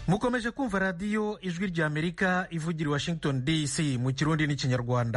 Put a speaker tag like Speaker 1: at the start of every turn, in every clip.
Speaker 1: mukomeje kumva radiyo ijwi ry'amerika ivugira i washington dc mu kirundi n'ikinyarwanda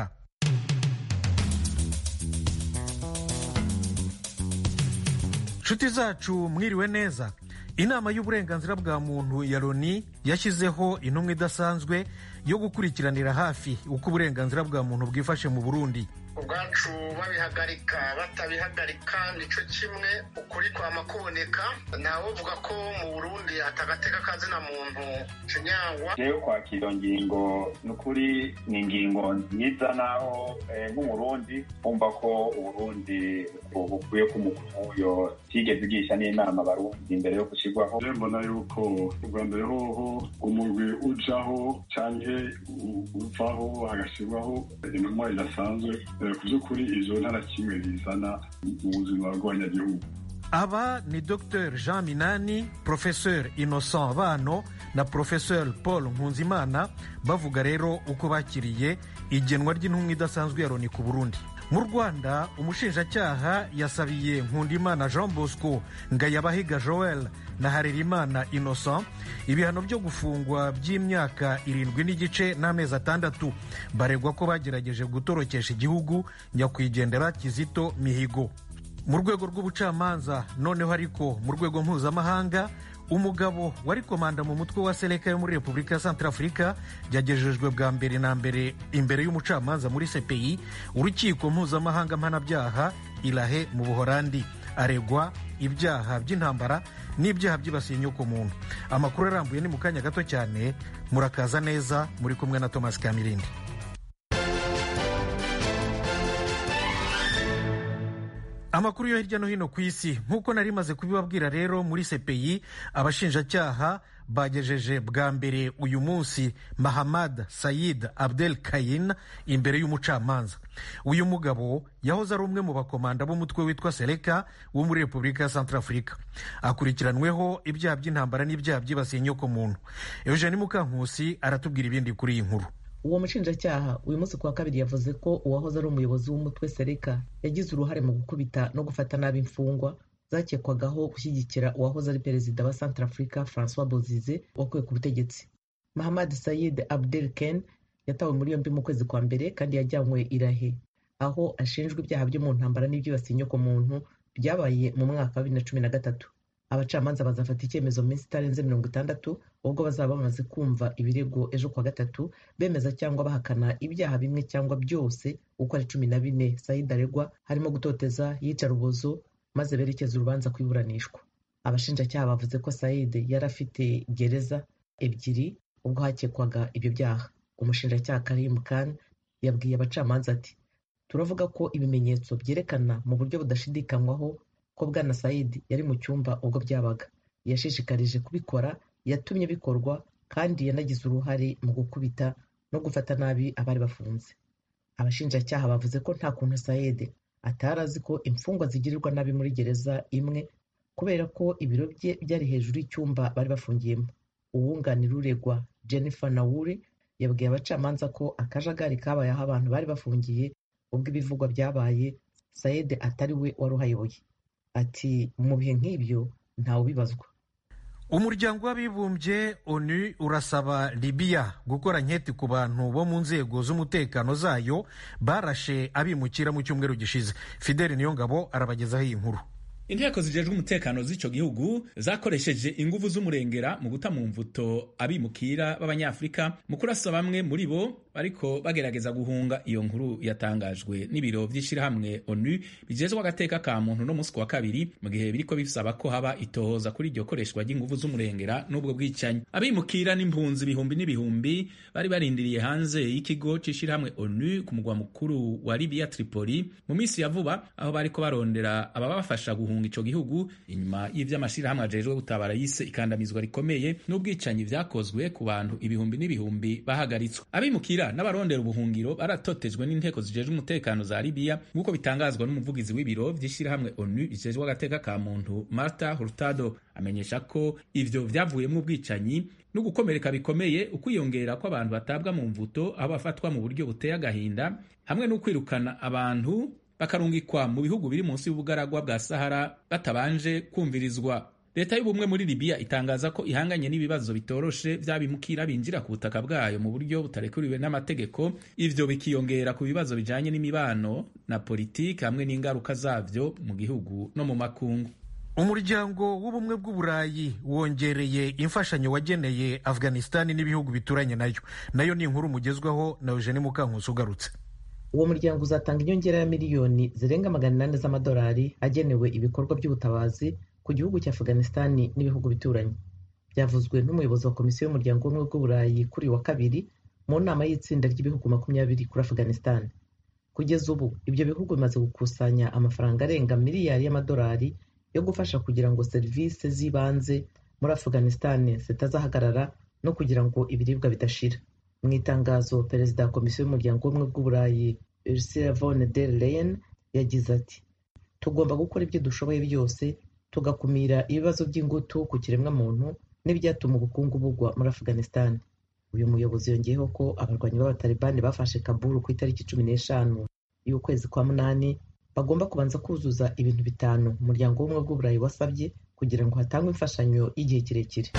Speaker 1: nshuti zacu mwiriwe neza inama y'uburenganzira bwa muntu ya loni yashyizeho intumwa idasanzwe yo gukurikiranira hafi uko uburenganzira bwa muntu bwifashe mu burundi
Speaker 2: ubwacu babihagarika batabihagarika nicyo kimwe ukuri kwama kuboneka ntawuvuga ko mu burundi atagateka kazina muntu kinyangwa
Speaker 3: rero kwakira iyo ngingo ni ukuri ni ingingo nziza naho nk'umurundi wumva ko uburundi bukwiye ko umukuyo tigeze igisha n'inama abarundi imbere yo gushyirwaho
Speaker 4: mbona yuko ubwa mbere hoho umurwi ujaho cyangwa uvaho hagashyirwaho intumwa idasanzwe ku by'ukuri izo ntara kimwe bizana mu buzima bw'abanyagihugu
Speaker 1: aba ni dr jean minani professeur innocent bano na professeur paul nkunzimana bavuga rero uko bakiriye igenwa ry'intumwa idasanzwe ya loni ku burundi mu rwanda umushinjacyaha yasabiye nkundimana jean bosco ngayabahiga joel na harerimana innocent ibihano byo gufungwa by'imyaka irindwi n'igice n'amezi atandatu baregwa ko bagerageje gutorokesha igihugu nyakwigendera kizito mihigo mu rwego rw'ubucamanza noneho ariko mu rwego mpuzamahanga umugabo wari komanda mu mutwe wa seleka yo muri repubulika ya santarafurika yagejejwe bwa mbere na mbere imbere y'umucamanza muri cpi urukiko mpuzamahanga mpanabyaha irahe mu buhorandi aregwa ibyaha by'intambara n'ibyaha byibasiye inyokomuntu amakuru arambuye ni mu kanya gato cyane murakaza neza muri kumwe na thomas kamirindi amakuru yo hirya no hino ku isi nk'uko nari maze kubibabwira rero muri cpi abashinjacyaha bagejeje bwa mbere uyu munsi mahamad sayid abdel kayin imbere y'umucamanza uyu mugabo yahoze ari umwe mu bakomanda b'umutwe witwa seleka wo muri repubulika ya santarafurika akurikiranweho ibyaha by'intambara n'ibyaha byibasiye inyokomuntu eugene mukankusi aratubwira ibindi kuri iyi nkuru
Speaker 5: uwo mushinjacyaha uyu munsi kuwa kabiri yavuze ko uwahoze ari umuyobozi w'umutwe sereka yagize uruhare mu gukubita no gufata nabi imfungwa zakekwagaho gushyigikira uwahoze ari perezida wa santarafurika francois bozize wakuwe ku butegetsi mahamad sayid abdel ken yatawe muri yombi mu kwezi kwa mbere kandi yajyanywe irahe aho ashinjwa ibyaha byo mu ntambara n'ibyibasiye inyokomuntu byabaye mu mwaka wa bibiri na cumi na gatatu abacamanza bazafata icyemezo mu minsi itarenze mirongo itandatu ubwo bazaba bamaze kumva ibirego ejo kuwa gatatu bemeza cyangwa bahakana ibyaha bimwe cyangwa byose uko ari cumi na bine sayid aregwa harimo gutoteza yicarubozo maze berekeza urubanza ku iburanishwa abashinjacyaha bavuze ko sayid yari afite gereza ebyiri ubwo hakekwaga ibyo byaha umushinjacyaha karim khan yabwiye abacamanza ati turavuga ko ibimenyetso byerekana mu buryo budashidikanywaho ko bwana sayid yari mu cyumba ubwo byabaga yashishikarije kubikora yatumye bikorwa kandi yanagize uruhare mu gukubita no gufata nabi abari bafunze abashinjacyaha bavuze ko nta kuntu sayid atari azi ko imfungwa zigirirwa nabi muri gereza imwe kubera ko ibiro bye byari hejuru y'icyumba bari bafungiyemo uwunganira uregwa jennifer nawuri yabwiye abacamanza ko akajagari kabaye aho abantu bari bafungiye ubwo ibivugwa byabaye sayid atari we wari uhayoboye ati mu bihe nk'ibyo ntawubibazwa
Speaker 1: umuryango w'abibumbye onu urasaba libiya gukora nketi ku bantu bo mu nzego z'umutekano zayo barashe abimukira mu cyumweru gishize fideli niyongabo arabagezaho iyi nkuru
Speaker 6: inteko zijejwe umutekano z'ico gihugu zakoresheje inguvu z'umurengera mu guta mu mvuto abimukira b'abanyafurika mu kurasa bamwe muri bo bariko bagerageza guhunga iyo nkuru yatangajwe n'ibiro vy'ishirahamwe onu bijejwe agateka ka muntu no musi wa kabiri mu gihe biriko bisaba ko haba itohoza kuri iryo koreshwa ry'inguvu z'umurengera n'ubwo bwicanyi abimukira n'impunzi ibihumbi n'ibihumbi bari barindiriye hanze y'ikigo c'ishirahamwe onu ku mugwa mukuru wa libiya tripoli mu misi ya vuba aho bariko barondera ababafasha guhunga ico gihugu inyuma y'ivy'amashirahamwe ajejwe gutabara yise ikandamizwa rikomeye n'ubwicanyi vyakozwe ku bantu ibihumbi n'ibihumbi bahagaritswe abimukira n'abarondera ubuhungiro baratotejwe n'inteko zijejwe umutekano za libiya nk'uko bitangazwa n'umuvugizi w'ibiro vy'ishirahamwe onu bijejwe agateka ka muntu marta hurtado amenyesha ko ivyo vyavuyemwo ubwicanyi no gukomereka bikomeye ukwiyongera kw'abantu batabwa mu mvuto aho bafatwa mu buryo buteye agahinda hamwe no kwirukana abantu bakarungikwa mu bihugu biri munsi y'ubugaragwa bwa sahara batabanje kumvirizwa leta y'ubumwe muri libiya itangaza ko ihanganye n'ibibazo bitoroshe vy'abimukira binjira ku butaka bwayo mu buryo butarekuriwe n'amategeko ivyo bikiyongera ku bibazo bijanye n'imibano na politiki hamwe n'ingaruka zavyo mu gihugu no mu makungu
Speaker 1: umuryango w'ubumwe bw'uburayi wongereye imfashanyo wageneye afghanistan n'ibihugu bituranye nayo nayo ni inkuru mugezwaho na eugene mukankusi ugarutse
Speaker 5: uwo muryango uzatanga inyongera ya miliyoni zirenga magana inani z'amadolari agenewe ibikorwa by'ubutabazi ku gihugu cya afghanistan n'ibihugu bituranye byavuzwe n'umuyobozi wa komisiyo y'umuryango w'ubumwe bw'uburayi kuri wa kabiri mu nama y'itsinda ry'ibihugu makumyabiri kuri afghanistan kugeza ubu ibyo bihugu bimaze gukusanya amafaranga arenga miliyari y'amadolari yo gufasha kugira ngo serivisi z'ibanze muri afghanistan zitazahagarara no kugira ngo ibiribwa bidashira mu itangazo perezida wa komisiyo y'umuryango w'ubumwe bw'uburayi ursula von der leyen yagize ati tugomba gukora ibyo dushoboye byose tugakumira ibibazo by'ingutu ku kiremwamuntu n'ibyatuma ubukungu bugwa muri afghanistan uyu muyobozi yongeyeho ko abarwanyi b'abatalibani bafashe kaburu ku itariki cumi n'eshanu y'ukwezi kwa munani bagomba kubanza kuzuza ibintu bitanu umuryango w'ubumwe bw'uburayi wasabye kugira ngo hatangwe imfashanyo y'igihe kirekire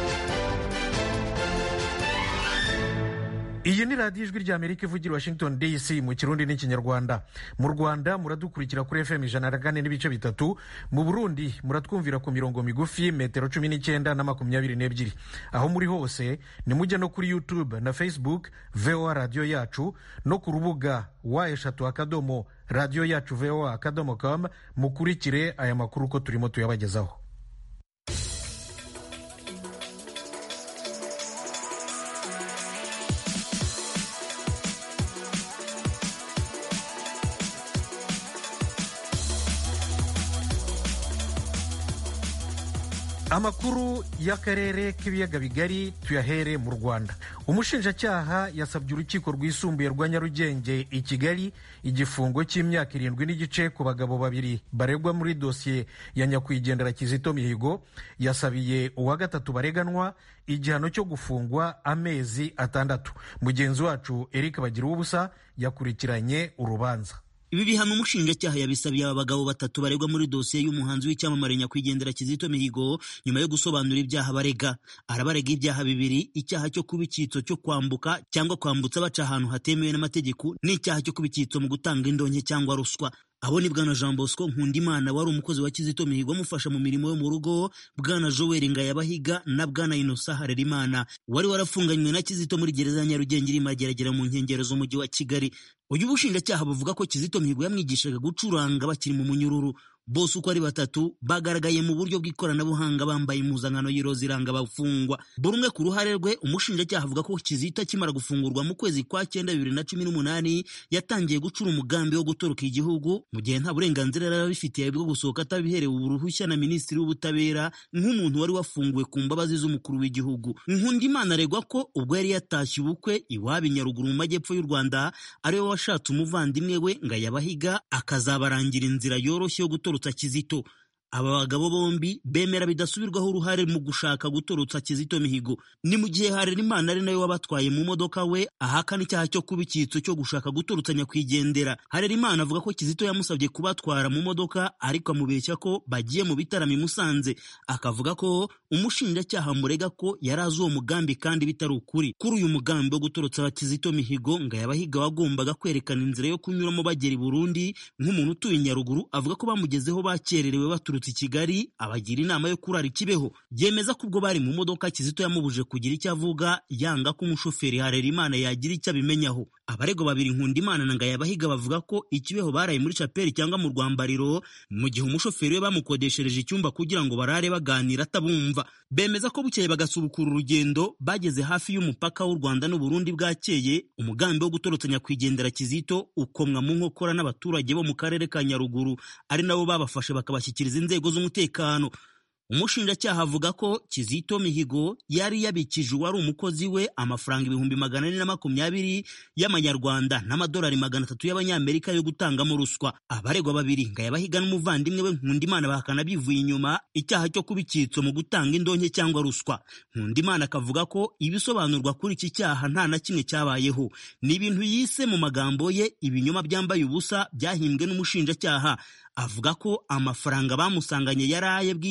Speaker 1: iyi ni radiyo ijwi ry'amerika ivugira washington dc mu kirundi n'ikinyarwanda mu rwanda muradukurikira kuri fm ijana na kane n'ibice bitatu mu burundi muratwumvira ku mirongo migufi metero cumi n'icyenda na makumyabiri n'ebyiri aho muri hose nimujya no kuri youtube na facebook voa radiyo yacu no ku rubuga wa eshatu akadomo radiyo yacu voa akadomo com mukurikire aya makuru uko turimo tuyabagezaho amakuru y'akarere k'ibiyaga bigari tuyahere mu rwanda umushinjacyaha yasabye urukiko rwisumbuye rwa nyarugenge i kigali igifungo cy'imyaka irindwi n'igice ku bagabo babiri baregwa muri dosiye ya nyakwigendera kizito mihigo yasabiye uwa gatatu bareganwa igihano cyo gufungwa amezi atandatu mugenzi wacu eric bagira ubusa yakurikiranye urubanza
Speaker 7: ibi bihano umushinjacyaha yabisabiye aba bagabo batatu baregwa muri dosiye y'umuhanzi w'icyamamare nyakwigendera kizito mihigo nyuma yo gusobanura ibyaha barega arabarega ibyaha bibiri icyaha cyo kuba icyitso cyo kwambuka cyangwa kwambutsa baca ahantu hatemewe n'amategeko n'icyaha cyo kuba icyitso mu gutanga indonke cyangwa ruswa abo ni bwana jean bosco nkundimana wari umukozi wa kizito mihigo amufasha mu mirimo yo mu rugo bwana joel ngayabahiga na bwana inosa harerimana wari warafunganywe na kizito muri gereza ya nyarugenge iri mageragera mu nkengero z'umujyi wa kigali uyu bushinjacyaha buvuga ko kizito mihigo yamwigishaga gucuranga bakiri mu munyururu bose uko ari batatu bagaragaye mu buryo bw'ikoranabuhanga bambaye impuzankano y'iroza iranga abafungwa buri umwe ku ruhare rwe umushinjacyaha avuga ko kizito akimara gufungurwa mu kwezi kwa cyenda bibiri na cumi n'umunani yatangiye gucura umugambi wo gutoroka igihugu mu gihe nta burenganzira yari abifitiye bwo gusohoka atabiherewe uruhushya na minisitiri w'ubutabera nk'umuntu wari wafunguwe ku mbabazi z'umukuru w'igihugu nkundimana aregwa ko ubwo yari yatashye ubukwe iwabo i nyaruguru mu majyepfo y'u rwanda ariwe washatse umuvandimwe we ngayabahiga akazabarangira inzira yoroshye yo gutorotsa kizito aba bagabo bombi bemera bidasubirwaho uruhare mu gushaka gutorotsa kizito mihigo ni mu gihe harerimana ari nawe wabatwaye mu modoka we ahakana icyaha cyo kuba icyitso cyo gushaka gutorotsa nyakwigendera harerimana avuga ko kizito yamusabye kubatwara mu modoka ariko amubeshya ko bagiye mu bitaramo i musanze akavuga ko umushinjacyaha murega ko yari azi uwo mugambi kandi bitari ukuri kuri uyu mugambi wo gutorotsa kizito mihigo ngo yabahiga wagombaga kwerekana inzira yo kunyuramo bagera i burundi nk'umuntu utuye i nyaruguru avuga ko bamugezeho bakererewe baturutse i Kigali abagira inama yo kurara ikibeho yemeza ko ubwo bari mu modoka Kizito yamubuje kugira icyo avuga yanga ko umushoferi Harerimana yagira icyo abimenyaho abaregwa babiri Nkundimana na Ngayabahiga bavuga ko ikibeho baraye muri chapeli cyangwa mu rwambariro mu gihe umushoferi we bamukodeshereje icyumba kugira ngo barare baganira atabumva bemeza ko bukeye bagasubukura urugendo bageze hafi y'umupaka w'u Rwanda n'u Burundi bwakeye umugambi wo gutorotsa nyakwigendera Kizito ukomwa mu nkokora n'abaturage bo mu karere ka Nyaruguru ari nabo babafashe bakabashyikiriza inzego z'umutekano umushinjacyaha avuga ko kizito mihigo yari yabikije uwari umukozi we amafaranga ibihumbi magana ane na makumyabiri y'amanyarwanda n'amadolari magana atatu y'abanyamerika yo gutangamo ruswa abaregwa babiri ngayabahiga n'umuvandimwe we nkundimana bahakana bivuye inyuma icyaha cyo kuba icyitso mu gutanga indonke cyangwa ruswa nkundimana akavuga ko ibisobanurwa kuri iki cyaha nta na kimwe cyabayeho ni ibintu yise mu magambo ye ibinyoma byambaye ubusa byahimbwe n'umushinjacyaha avuga ko amafaranga bamusanganye yari aye bwite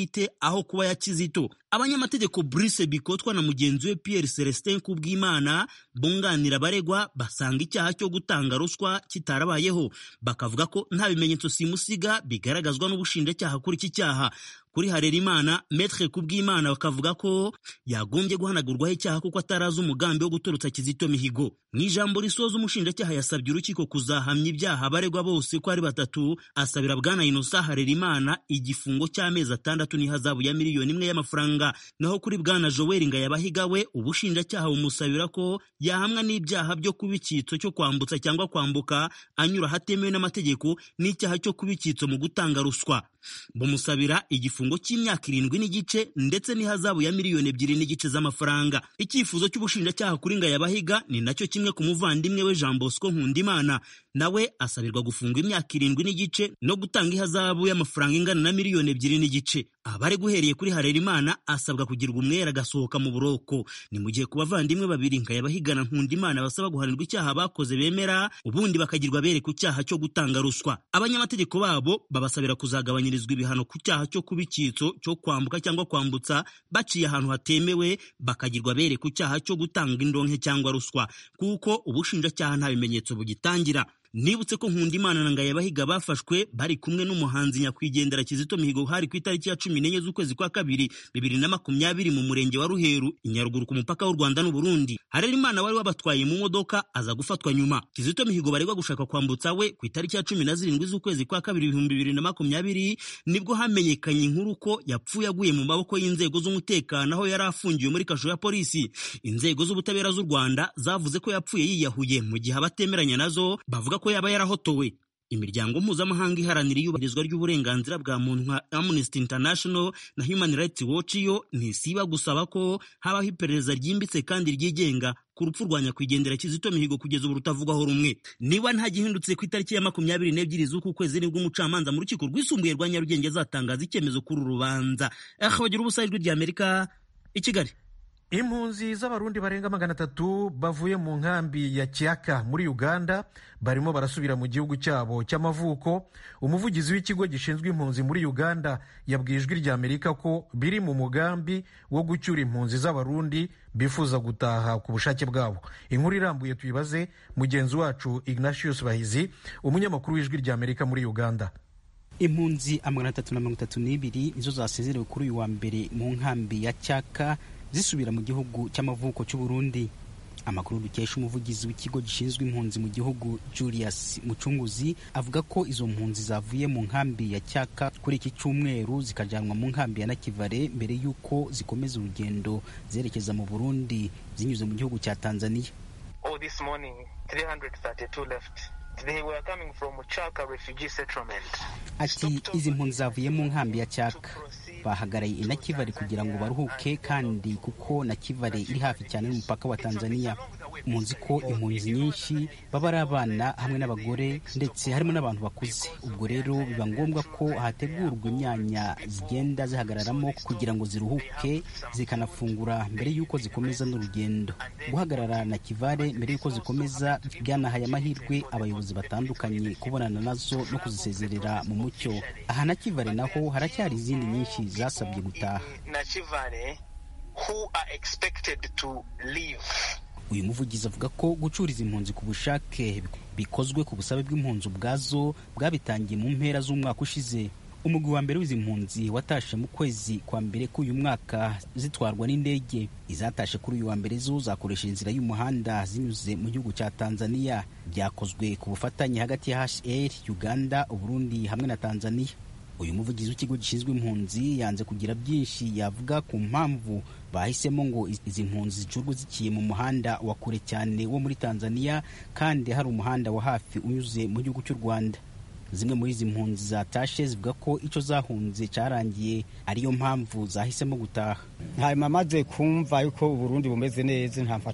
Speaker 7: aho kuba ya kizito abanyamategeko Brice Bikotwa na mugenzi we Pierre Celestin Kubwimana bunganira abaregwa basanga icyaha cyo gutanga ruswa kitarabayeho bakavuga ko nta bimenyetso simusiga bigaragazwa n'ubushinjacyaha kuri iki cyaha kuri Harerimana Maître Kubwimana bakavuga ko yagombye guhanagurwaho icyaha kuko atarazi umugambi wo gutorotsa Kizito Mihigo mu ijambo risoza umushinjacyaha yasabye urukiko kuzahamya ibyaha abaregwa bose ko ari batatu asabira bwana Innocent Harerimana igifungo cy'amezi atandatu n'ihazabu ya miliyoni imwe y'amafaranga naho kuri bwana Joel Ngayabahiga we ubushinjacyaha bumusabira ko yahamwa n'ibyaha byo kuba icyitso cyo kwambutsa cyangwa kwambuka anyura ahatemewe n'amategeko n'icyaha cyo kuba icyitso mu gutanga ruswa bumusabira igifungo cy'imyaka irindwi n'igice ndetse n'ihazabu ya miliyoni ebyiri n'igice z'amafaranga icyifuzo cy'ubushinjacyaha kuri Ngayabahiga ni nacyo kimwe ku muvandimwe we Jean Bosco Nkundimana nawe asabirwa gufungwa imyaka irindwi n'igice no gutanga ihazabu y'amafaranga ingana na miliyoni ebyiri n'igice abari guhereye kuri Harerimana asabwa kugirwa umwere agasohoka mu buroko ni mu gihe ku bavandimwe babiri Ngayabahiga na Nkundimana basaba guhanirwa icyaha bakoze bemera ubundi bakagirwa bere ku cyaha cyo gutanga ruswa abanyamategeko babo babasabira kuzagabanyirizwa ibihano ku cyaha cyo kuba icyitso cyo kwambuka cyangwa kwambutsa baciye ahantu hatemewe bakagirwa bere ku cyaha cyo gutanga indonke cyangwa ruswa kuko ubushinjacyaha nta bimenyetso bugitangira nibutse ko Nkundimana na Ngayabahiga bafashwe bari kumwe n'umuhanzi nyakwigendera Kizito Mihigo hari ku itariki ya cumi n'enye z'ukwezi kwa kabiri bibiri na makumyabiri mu murenge wa Ruheru i Nyaruguru ku mupaka w'u Rwanda n'u Burundi Harerimana wari wabatwaye mu modoka aza gufatwa nyuma Kizito Mihigo baregwa gushaka kwambutsa we ku itariki ya cumi na zirindwi z'ukwezi kwa kabiri ibihumbi bibiri na makumyabiri nibwo hamenyekanye inkuru ko yapfuye aguye mu maboko y'inzego z'umutekano aho yari afungiwe muri kasho ya polisi inzego z'ubutabera z'u Rwanda zavuze ko yapfuye yiyahuye mu gihe abatemeranya nazo bavuga ko yaba yarahotowe imiryango mpuzamahanga iharanira iyubahirizwa ry'uburenganzira bwa muntu nka Amnesty International na Human Rights Watch yo ntisiba gusaba ko habaho iperereza ryimbitse kandi ryigenga ku rupfu rwa nyakwigendera Kizito Mihigo kugeza ubu rutavugwaho rumwe niba nta gihindutse ku itariki ya makumyabiri n'ebyiri z'uku kwezi nibwo umucamanza mu rukiko rwisumbuye rwa Nyarugenge azatangaza icyemezo kuri uru rubanza akabagira ubusa ijwi ry'Amerika i Kigali
Speaker 1: impunzi z'abarundi barenga magana atatu bavuye mu nkambi ya Kiaka muri uganda barimo barasubira mu gihugu cyabo cy'amavuko umuvugizi w'ikigo gishinzwe impunzi muri uganda yabwiye ijwi ry'amerika ko biri mu mugambi wo gucyura impunzi z'abarundi bifuza gutaha ku bushake bwabo inkuru irambuye tuyibaze mugenzi wacu ignatius bahizi umunyamakuru w'ijwi ry'amerika muri uganda
Speaker 8: impunzi amagana atatu na mirongo itatu n'ibiri nizo zasezerewe kuri uyu wa mbere mu nkambi ya cyaka zisubira mu gihugu cy'amavuko cy'u Burundi amakuru dukesha umuvugizi w'ikigo gishinzwe impunzi mu gihugu Julius Mucunguzi avuga ko izo mpunzi zavuye mu nkambi ya Cyaka kuri iki cyumweru zikajyanwa mu nkambi ya Nakivale mbere y'uko zikomeza urugendo zerekeza mu Burundi zinyuze mu gihugu cya Tanzania
Speaker 9: Oh, this morning 332 left. They were coming from Chaka refugee settlement.
Speaker 8: ati izi mpunzi zavuye mu nkambi ya Cyaka bahagaraye i Nakivale kugira ngo baruhuke kandi kuko Nakivale iri hafi cyane n'umupaka wa Tanzania muzi ko impunzi nyinshi baba ari abana hamwe n'abagore ndetse harimo n'abantu bakuze ubwo rero biba ngombwa ko hategurwa imyanya zigenda zihagararamo kugira ngo ziruhuke zikanafungura mbere y'uko zikomeza n'urugendo guhagarara na kivare mbere y'uko zikomeza byanahaye amahirwe abayobozi batandukanye kubonana nazo no kuzisezerera mu mucyo aha na kivare naho haracyari izindi nyinshi zasabye gutaha
Speaker 9: Na Chivale who are expected to leave.
Speaker 8: uyu muvugizi avuga ko gucuriza impunzi ku bushake bikozwe ku busabe bw'impunzi ubwazo bwabitangiye mu mpera z'umwaka ushize umugwi wa mbere w'izi mpunzi watashe mu kwezi kwa mbere k'uyu mwaka zitwarwa n'indege izatashe kuri uyu wa mbere zo zakoresha inzira y'umuhanda zinyuze mu gihugu cya tanzania byakozwe ku bufatanye hagati ya hr uganda uburundi hamwe na tanzania uyu muvugizi w'ikigo gishinzwe impunzi yanze kugira byinshi yavuga ku mpamvu bahisemo ngo izi mpunzi zicurwe zikiye mu muhanda wa kure cyane wo muri tanzania kandi hari umuhanda wa hafi unyuze mu gihugu cy'u rwanda zimwe muri izi mpunzi zatashe zivuga ko icyo zahunze cyarangiye ariyo mpamvu zahisemo gutaha
Speaker 10: hanyuma maze kumva yuko uburundi bumeze neza nta mfata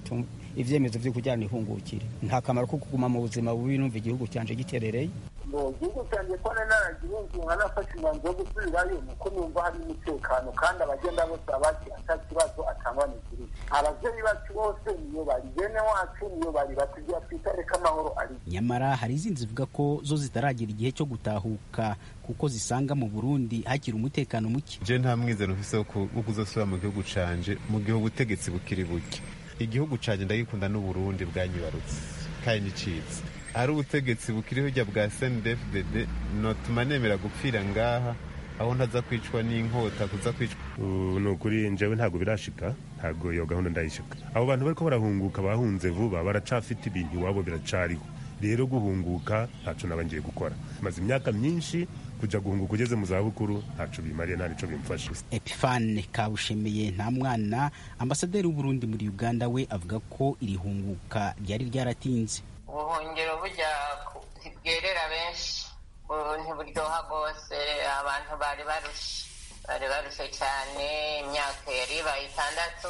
Speaker 8: ivyemezo vyo kujyana ihungukire nta kamaro ko kuguma mu buzima bubi numva igihugu cyanje giterereye
Speaker 10: igihugu cyanjye ko naragihugu nkanafashe umwanzuro wo gusubirayo nuko numva hari umutekano kandi abagenda bose abaki ata kibazo atangwa n'ikiri abavyeyi bacu bose niyo bari bene wacu niyo bari batugira twitare ko amahoro ari
Speaker 8: nyamara hari izindi zivuga ko zo zitaragira igihe cyo gutahuka kuko zisanga mu burundi hakiri umutekano muke
Speaker 11: je nta mwizero mfise wo kuzosubira mu gihugu canje mu gihe ubutegetsi bukiri buke igihugu canje ndagikunda n'uburundi bwanyibarutse kandi nicitse ari ubutegetsi bukiriho hirya bwa snedfdd notuma nemera gupfira ngaha aho ntaza kwicwa n'inkota kuza kwicwa
Speaker 12: ni ukuri njyewe ntabwo birashika ntabwo iyo gahunda ndayishika abo bantu bariko barahunguka bahunze vuba baracafite ibintu iwabo biracariho rero guhunguka ntaco naba ngiye gukora maze imyaka myinshi kuja guhunguka ugeze mu zabukuru ntaco bimariye nta nico bimfasha
Speaker 8: epifane kabushemeye nta mwana ambasaderi w'uburundi muri uganda we avuga ko iri hunguka ryari ryaratinze
Speaker 13: ubuhungiro bujya ntibwerera benshi ntiburyoha rwose abantu bari barushe bari barushe cyane imyaka yari ibaye itandatu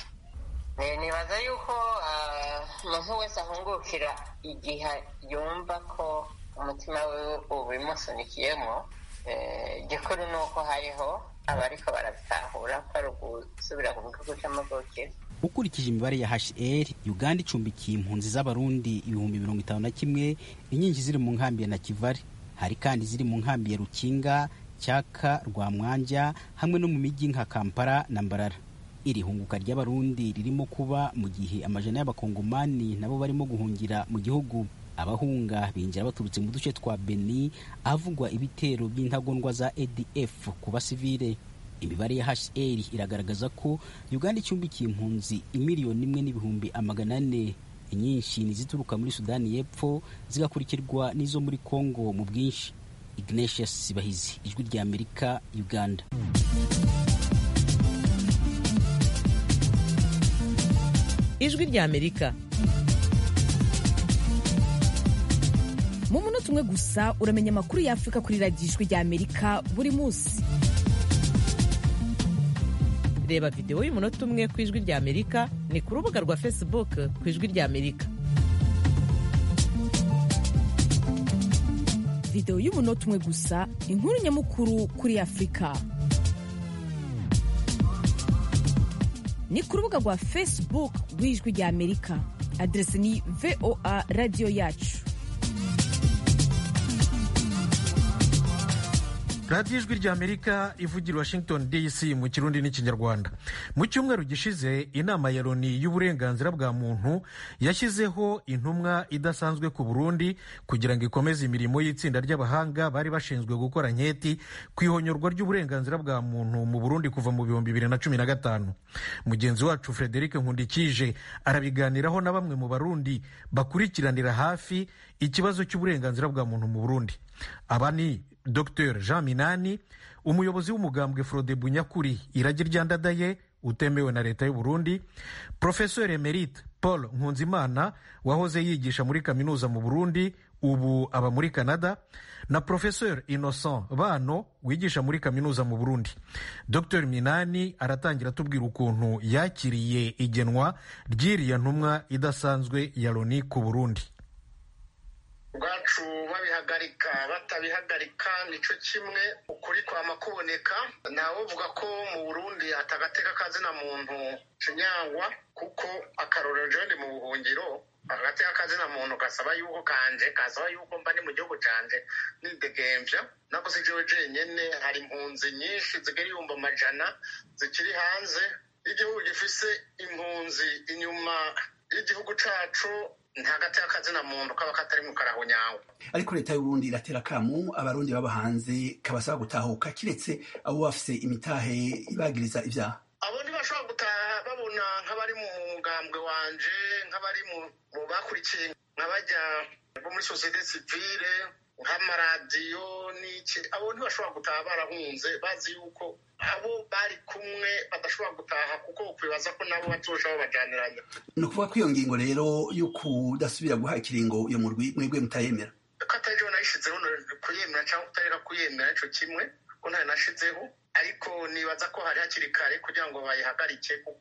Speaker 13: nibaza yuko umuntu wese ahungukira igihe yumva ko umutima we ubimusunikiyemo igikuru ni uko hariho abariko barabitahura ko ari ugusubira ku gihugu cy'amavukiro
Speaker 8: ukurikije imibare ya hr uganda icumbikiye impunzi z'abarundi ibihumbi mirongo itanu na kimwe inyinshi ziri mu nkambi ya nakivari hari kandi ziri mu nkambi ya rukinga cyaka rwamwanja hamwe no mu mijyi nka kampala na mbarara iri hunguka ry'abarundi ririmo kuba mu gihe amajana y'abakongomani nabo barimo guhungira mu gihugu abahunga binjira baturutse mu duce twa beni ahavugwa ibitero by'intagondwa za adf ku basivile imibare ya hr iragaragaza ko uganda icumbikiye impunzi imiliyoni imwe n'ibihumbi amagana ane inyinshi ni izituruka muri sudani y'epfo zigakurikirwa n'izo muri congo mu bwinshi ignatius sibahizi ijwi rya amerika uganda
Speaker 5: ijwi rya amerika
Speaker 14: mu munota umwe gusa uramenya amakuru y'afurika kuri radiyo ijwi rya amerika buri munsi
Speaker 5: reba videwo y'umunota umwe ku ijwi rya amerika ni ku rubuga rwa facebook ku ijwi rya amerika
Speaker 14: videwo y'umunota umwe gusa inkuru nyamukuru kuri afurika ni ku rubuga rwa facebook rw'ijwi rya amerika aderesi ni voa radiyo yacu
Speaker 1: radiyo ijwi rya amerika ivugira washington dc mu kirundi n'ikinyarwanda mu cyumweru gishize inama ya loni y'uburenganzira bwa muntu yashyizeho intumwa idasanzwe ku burundi kugira ngo ikomeze imirimo y'itsinda ry'abahanga bari bashinzwe gukora nketi ku ihonyorwa ry'uburenganzira bwa muntu mu burundi kuva mu bihumbi bibiri na cumi na gatanu mugenzi wacu frederic nkundikije arabiganiraho na bamwe mu barundi bakurikiranira hafi ikibazo cy'uburenganzira bwa muntu mu burundi aba ni dr jean minani umuyobozi w'umugambwe frode bunyakuri iragi ryandadaye utemewe na leta y'u burundi professeur emerite paul nkunzimana wahoze yigisha muri kaminuza mu burundi ubu aba muri canada na professeur innocent bano wigisha muri kaminuza mu burundi dr minani aratangira atubwira ukuntu yakiriye igenwa ry'iriya ntumwa idasanzwe ya loni ku burundi
Speaker 2: ubwacu babihagarika batabihagarika nicyo kimwe ukuri kwama kuboneka uvuga ko mu burundi atagateka kazina muntu kinyangwa kuko akarorero jewe mu buhungiro agateka kazina muntu gasaba yuko kanje kasaba yuko mba ni mu gihugu canje nidegembya nako si jewe jenyene hari impunzi nyinshi zigera ibihumbi amajana zikiri hanze y'igihugu gifise impunzi inyuma y'igihugu cacu nta gateka kazina muntu kaba katari mu karahonyawe
Speaker 15: ariko leta y'uburundi iratera akamu abarundi baba hanze kabasaba gutahuka kiretse abo bafise imitahe ibagiriza ivyaha
Speaker 2: abo ntibashobora gutaha babona nk'abari mu mugambwe wanje nk'abari mu bakurikiye nk'abajya bo muri sosiyete sivile nk'amaradiyo n'iki abo ntibashobora gutaha barahunze bazi yuko abo bari kumwe badashobora gutaha kuko ukwibaza ko nabo bazoshaho bajaniranya
Speaker 15: ni ukuvuga ko iyo ngingo rero yo kudasubira guha ikiringo iyo murwi mwebwe mutayemera
Speaker 2: ko atari jo nayishizeho kuyemera cyangwa kutareka kuyemera ico kimwe ko ntayo nashizeho ariko nibaza ko hari hakiri kare kugira ngo bayihagarike kuko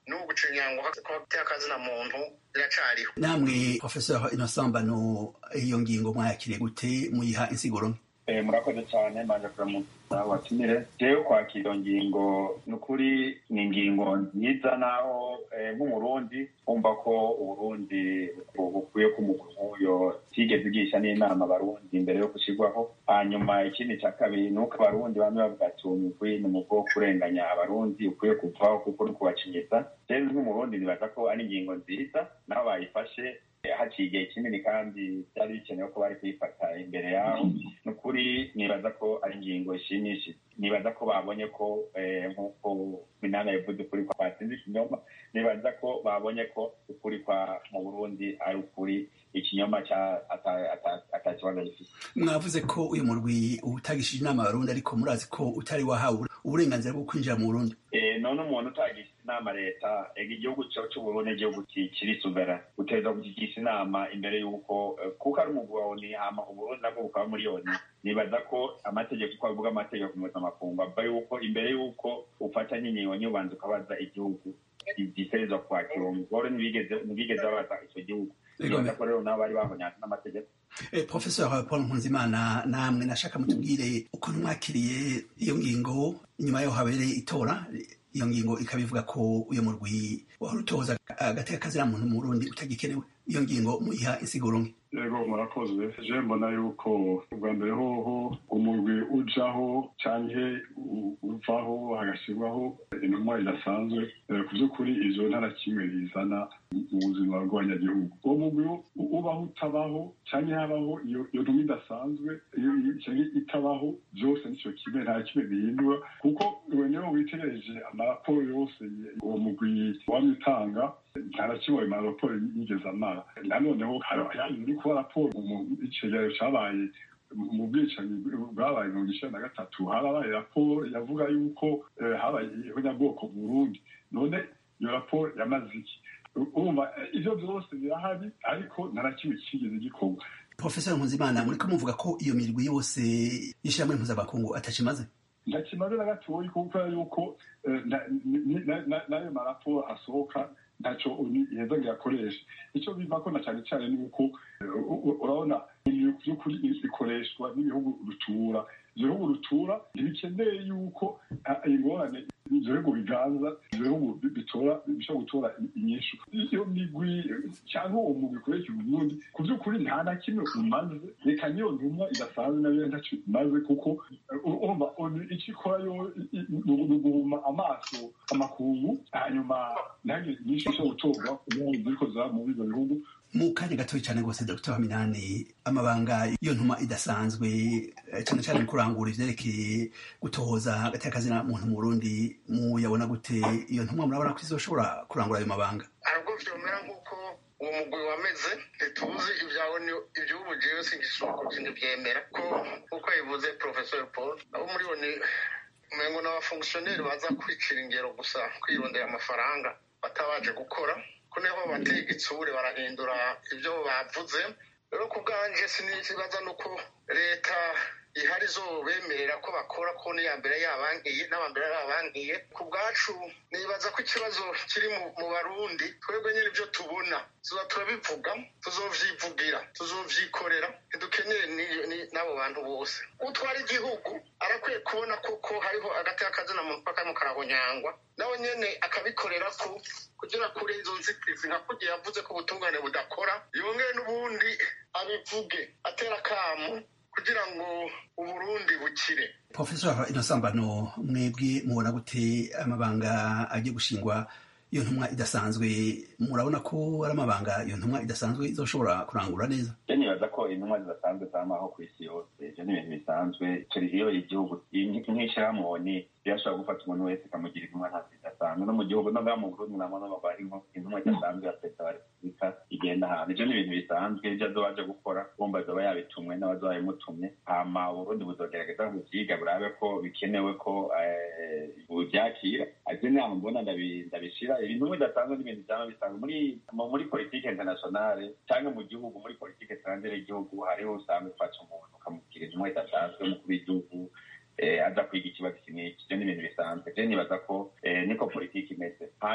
Speaker 2: n'ubu gucinyangwa kw'agateka kazina muntu biracariho
Speaker 15: namwe professeur innocent bano iyo ngingo mwayakiriye gute muyiha insiguro nke
Speaker 3: Eh, murakoze cyane manje kuramutsa watumire jewe kwakira iyo ngingo ni ukuri ni ingingo nziza naho eh, nk'umurundi wumva ko uburundi bu- bukwiye ko umugwi nk'uyo tigeze igisha n'inama abarundi imbere yo gushyirwaho hanyuma ikindi cya kabiri ni uko abarundi bamwe bavuga ati uwo mugwi ni umugwi wo kurenganya abarundi ukwiye kuvaho kuko uri kubacinyiza rero nk'umurundi nibaza ko ari ingingo nziza naho bayifashe haciye igihe kinini kandi byari bikenewe ko bari kuyifata imbere yaho ni ukuri nibaza ko ari ingingo ishimishije nibaza ko babonye ko eh, nk'uko minana yavuze ukuri kwa batsinze ikinyoma nibaza ko babonye ko ukuri kwa mu burundi ari ukuri ikinyoma cya ata- ata- ata kibazo gifite
Speaker 15: mwavuze ko uyu murwi utagishije inama abarundi ariko murazi ko utari wahawe uburenganzira bwo kwinjira mu burundi
Speaker 3: Eh, none umuntu utagisha inama leta ega igihugu cyo c'uburundi igihugu ki- kiri suvera uteza kukigisha inama imbere y'uko eh, kuko ari umugwi wa oni hama uburundi nabwo bukaba muri oni nibaza ko amategeko uko avuga amategeko mpuzamakungu ava yuko imbere y'uko ufata nk'ingingo nyubanza ukabaza igihugu gitegerezwa kwakira uwo mugore ntibigeze ntibigeze babaza icyo gihugu
Speaker 15: Ego,
Speaker 3: nibaza ko rero nabo bari bahonyanga n'amategeko
Speaker 15: Eh, professeur paul nkunzimana namwe nashaka mutubwire ukuntu mwakiriye iyo ngingo inyuma yaho habereye itora iyo ngingo ikaba ivuga ko uyu murwi wahora utoza agateka kazira muntu mu burundi utagikenewe iyo ngingo muyiha insiguro nke
Speaker 4: yego murakoze je mbona yuko ubwa mbere hoho umurwi ujaho canke u- uvaho hagashyirwaho intumwa idasanzwe Eh, ku by'ukuri izo ntara kimwe bizana mu buzima bw'abanyagihugu uwo mugwi u- ubaho utabaho canke habaho iyo iyo ntumwa idasanzwe iyo iyo- canke itabaho byose nicyo kimwe nta kimwe bihindura kuko we niyo witegereje amaraporo yose uwo mugwi wamye utanga nta na kimwe ayo maraporo yigeze amara nanoneho hari uri kuba raporo mu icegeranyo cabaye mu bwicanyi bwabaye mirongo icenda na gatatu harabaye raporo yavuga yuko eh, habaye ihonyabwoko mu burundi none iyo raporo yamaze iki urumva eh, ivyo vyose birahari ariko nta na kimwe kigeze gikorwa
Speaker 15: professeur nkunzimana muriko muvuga ko iyo mirwi yose y'ishirahamwe mpuzamakungu atakimaze
Speaker 4: ntakimaze na gatoyi kuko yuko eh, na- ni- na- na- n'ayo maraporo asohoka ntacyo uni- iheza ngo yakoreshe icyo bivako na cyane cyane ni uko eh, u- u- urabona ibintu by'ukuri bikoreshwa n'ibihugu rutura ibyo bihugu rutura ntibikeneye yuko ah, ingorane ibyo bihugu biganza ibyo bihugu bi- bitora bishobora gutora i- inyishu iyo migwi eh, cyangwa uwo mugwi ukoresha uburundi ku by'ukuri nta na kimwe umaze reka niyo ntumwa idasanzwe nayo ntacyo imaze kuko eh, urumva onu icyo ikora yo i- i- ni uguhuma amaso amakungu hanyuma ntihagire inyinshi ishobora gutorwa kugira ngo ziriko ziba muri ibyo bihugu
Speaker 15: mu kanya gatoya cyane rwose dr haminani amabanga iyo ntuma idasanzwe eh, cyane cyane mu kurangura ivyerekeye gutohoza agateka kazina muntu mu burundi muyabona gute iyo ntumwa murabona ko izoshobora kurangura ayo mabanga
Speaker 2: ntabwo vyomera nk'uko uwo mugwi wameze ntituzi ibyawe iby'ubu jewe singishoboka ntibyemera ko nk'uko yabivuze professor paul abo muri bo ni umengo ni abafongisiyoneri baza kwicira ingero gusa kwirondera amafaranga batabaje gukora ko niho batega itsure barahindura ibyo bavuze rero ku bwanje sinibaza nuko leta ihari bemerera ko bakora ko n'iya mbere yabangiye n'abambere yabangiye ku bwacu nibaza ko ikibazo kiri mu mu barundi twebwe nyine ibyo tubona tuza turabivuga tuzovyivugira tuzovyikorera ntidukeneye ni- ni- n'abo bantu bose utwara igihugu arakwiye kubona koko hariho agateka kazina muntu karimo karahonyangwa nawe nyene akabikorera ko kugira kure izo nzitizi nka kugira yavuze ko ubutungane budakora yongere n'ubundi abivuge atera akamu kugira ngo uburundi bukire
Speaker 15: professor inosambano mwebwe mubona gute amabanga agiye gushingwa iyo ntumwa idasanzwe murabona ko ari amabanga iyo ntumwa idasanzwe izoshobora kurangura neza
Speaker 3: je nibaza ko intumwa zidasanzwe zamaho ku isi yose ivyo ni ibintu bisanzwe iyo igihugu nk'ishirahamwe birashobora gufata umuntu wese ikamugira intumwa nta zidasanzwe no mu gihugu no ngaha mu burundi namo no bari nko intumwa idasanzwe ya perezida wa repubulika igenda ahantu ivyo ni ibintu bisanzwe ivyo azoba aje gukora bumva azoba yabitumwe n'abazoba babimutumye hama uburundi buzogerageza kuvyiga burabe ko bikenewe ko eh, buvyakira ivyo nama mbona ndabi- ndabishira ibintu bidasanzwe n'ibintu vyama bisanzwe muri mu- muri politike internationale canke mu gihugu muri politike etrangere y'igihugu hariho usanga ufata umuntu ukamubwira intumwa idasanzwe umukuru w'igihugu eh, aza kwiga ikibazo iki n'iki ivyo ni ibintu bisanzwe je nibaza ko eh, niko politiki imeze hanyuma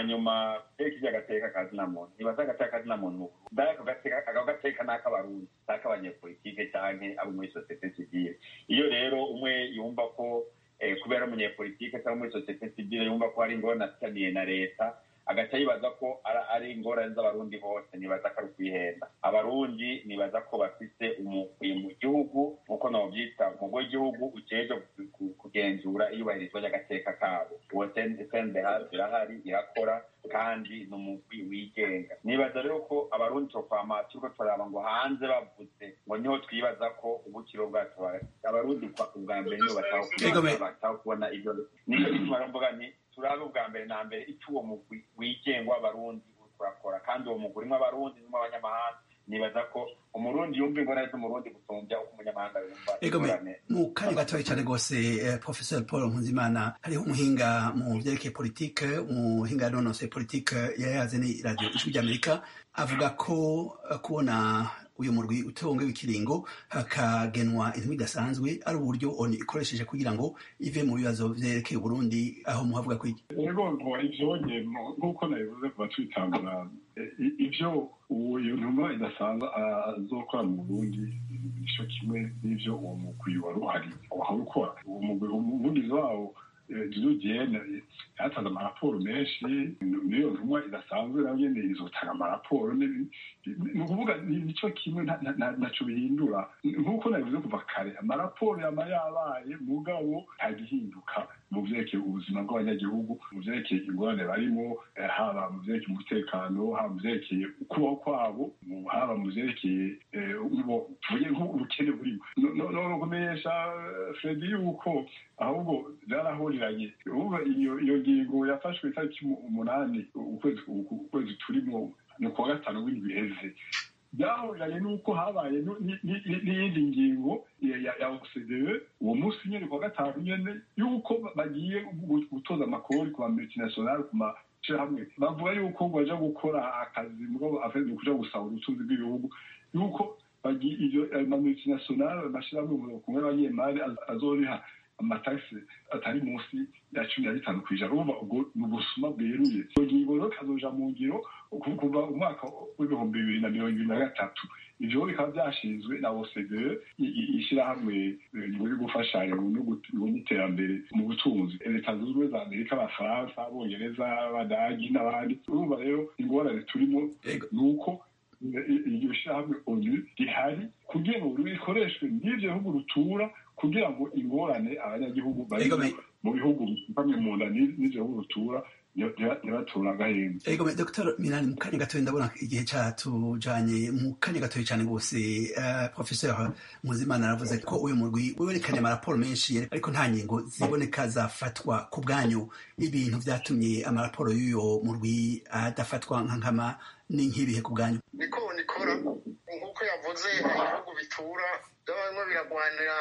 Speaker 3: hanyuma reka ivyo agateka kazina muntu nibaza agateka kazina muntu mbere ako gateka ako gateka ni ak'abarundi si ak'abanyepolitike canke abo muri sosiyete sivile iyo rero umwe yumva ko eh, kubera umunyepolitike cyangwa muri sosiyete sivile yumva ko hari ingorane afitaniye na leta agaca yibaza ko ara- ari ingorane z'abarundi bose nibaza ko ari ukwihenda abarundi nibaza ko bafise umukwi mu gihugu nk'uko novyita umugwi w'igihugu ujejwe ku- ku- kugenzura iyubahirizwa ry'agateka kabo uwo sendehasi irahari irakora kandi ni umugwi wigenga nibaza rero ko abarundi tokwama turiko turaba ngo hanze bavuze ngo niho twibaza ko ubukiro bwacu buhari. abarundi kwa- ubwa mbere nibo bataho
Speaker 15: Egome.
Speaker 3: bataho kubona ivyo nico gituma rero mvuga nti turabe ubwa mbere na mbere ico uwo mugwi wigenga w'abarundi uriko urakora kandi uwo mugwi urimwo abarundi urimwo abanyamahanga nibaza ko umurundi yumva ingorane z'umurundi gusumbya uko umunyamahanga yumva
Speaker 15: Egome,
Speaker 3: ingorane
Speaker 15: mu kanya gatoya cyane rwose eh, professor paul nkuzimana hariho umuhinga mu vyerekeye politike umuhinga yanonosoye politike yayaze ni radio ijwi ry'amerika avuga ko eh, kubona uyu murwi utongewe ikiringo hakagenwa intumi idasanzwe ari uburyo oni ikoresheje kugira ngo ive mu bibazo vyerekeye uburundi aho muhavuga ko iki
Speaker 4: rero ngo ivyonye mu- nk'uko nabivuze kuva twitangura eh, i- ivyo uwo iyo ntumwa idasanzwe azokora mu burundi nico kimwe n'ivyo uwo mugwi wari uhari wahora ukora uwo mugwi umuvugizi wawo judiyene yatanze amaraporo menshi n'iyo ntumwa idasanzwe nayo nyene izotanga amaraporo ni- ni ukuvuga ni- nico kimwe nta- nta- nta- ntaco bihindura nk'uko nabivuze kuva kare amaraporo yama yabaye mugabo ntagihinduka mu vyerekeye ubuzima bw'abanyagihugu mu vyerekeye ingorane barimo eh, haba mu vyerekeye umutekano haba mu vyerekeye ukubaho kwabo mu- haba mu vyerekeye eh, ubo- tuvuge nk'ubukene burimo No- no no kumenyesha eh, fredi yuko ahubwo byarahuriranye ubu iyo iyo ngingo yafashwe itariki umu- umunani ukwezi ukwezi turimo ni kuwa gatanu w'indwi iheze byahuriranye n'uko habaye nu- ni- ni- ni- n'iyindi ngingo ya ya- ya OCDE uwo munsi nyene kuwa gatanu nyene yuko ba- bagiye gu- gutoza amakori ku mamultinationale ku mashirahamwe bavuga yuko ngo baja gukora akazi mugabo afeze kuja gusaba ubutunzi bw'ibihugu yuko bagiye iyo ayo mamultinationale amashirahamwe kumwe n'abanyemari az- azoriha amatagisi atari munsi ya cumi na bitanu ku ijana urumva ubwo ni ubusuma bweruye iyo ngingo rero ikazoja mu ngiro ku- kuva umwaka w'ibihumbi bibiri na mirongo ibiri na gatatu ivyo bikaba vyashinzwe na OCDE i- i- ishirahamwe eh, riri gufashanya no gut- no n'iterambere mu butunzi leta zunze ubumwe za amerika abafaransa abongereza abadagi n'abandi urumva rero ingorane turimo ni uko i- iryo shirahamwe onu rihari kugira ngo rikoreshwe n'ivyo bihugu rutura kugira ngo ingorane abanyagihugu bari mu bihugu bamwe mu nda n'i- n'ivyo bihugu rutura ntibatura agahenge
Speaker 15: Ego me Dr. Minani mu kanya gatoya ndabona igihe catujanye mu kanya gatoya cyane rwose uh, Professor Muzimana aravuze ko uyu murwi werekanye amaraporo menshi ariko nta ngingo ziboneka zafatwa ku bwanyu ibintu vyatumye amaraporo y'uyo murwi adafatwa nka nkama ni nk'ibihe ku bwanyu
Speaker 2: niko nikora nk'uko yavuze ibihugu bitura byaba bimwe biragwanira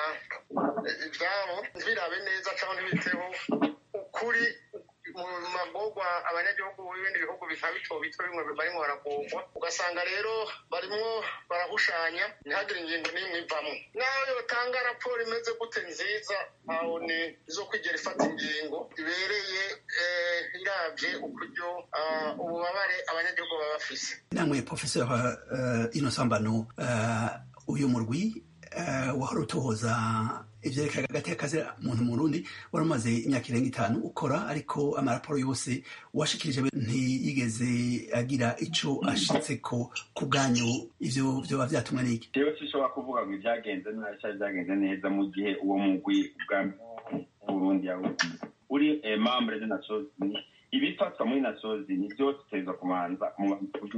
Speaker 2: eh, ivyabo ntibirabe neza cyangwa ntibiteho ukuri mu magorwa abanyagihugu b'ibindi bihugu bikaba bito bito bimwe barimo baragorwa ugasanga rero barimwo barahushanya ntihagire ingingo n'imwe ivamo naho yotanga raporo imeze gute nziza aho ni izo kwigera ifata ingingo ibereye eh, iravye ukuryo ah, ububabare abanyagihugu baba bafise
Speaker 15: namwe Professor uh, Innocent Mbano uh, uyu murwi uh, wahora utohoza ivyerekeye hagati y'akazi muntu mu Burundi wari umaze imyaka irenga itanu ukora ariko amaraporo yose washikirije ntiyigeze agira ico ashitseko ku bwanyu ivyo vyoba vyatumwe n'iki
Speaker 3: rero sinshobora kuvuga ngo ibyagenze nabi cyangwa byagenze neza mu gihe uwo mugwi bwa burundi yawugize uri eh, membre de nations unies ibifatwa muri nations unies byose biteza kubanza mu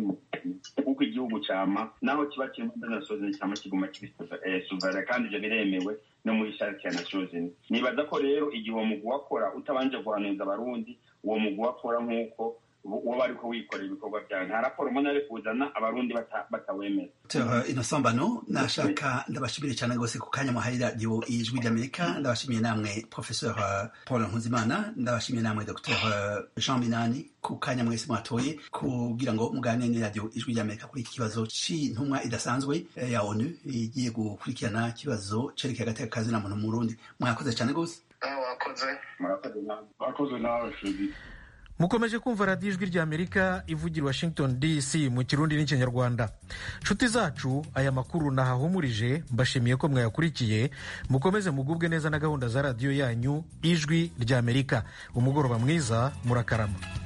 Speaker 3: kuko igihugu cama naho kiba kiri muri nations unies cama kiguma kiri eh, souverain kandi ivyo biremewe no muri charte ya nations unies nibaza ko rero igihe uwo mugwi wakora utabanje guhanuza abarundi uwo mugwi wakora nk'uko woba ariko wikorera ibikorwa byawe nta raporo mbona ari kuzana abarundi bata- batawemera
Speaker 15: Dr. Innocent Mbano nashaka ndabashimire cyane rwose ku kanya muhaye radiyo ijwi ry'Amerika ndabashimiye namwe Professor uh, Paul Nkuzimana ndabashimiye namwe Dr. Jean Minani ku kanya mwese mwatoye kugira ngo muganire ni radiyo ijwi ry'Amerika kuri iki kibazo c'intumwa idasanzwe eh, ya ONU igiye gukurikirana ikibazo cerekeye agateka kazi na muntu mu Burundi mwakoze cyane rwose
Speaker 2: wakoze
Speaker 3: murakoze nawe
Speaker 4: wakoze nawe Fredi
Speaker 1: mukomeje kumva radiyo ijwi ry'amerika ivugira washington dc mu kirundi n'ikinyarwanda nshuti zacu aya makuru nahahumurije mbashimiye ko mwayakurikiye mukomeze mugubwe neza na gahunda za radiyo yanyu ijwi ry'amerika umugoroba mwiza murakarama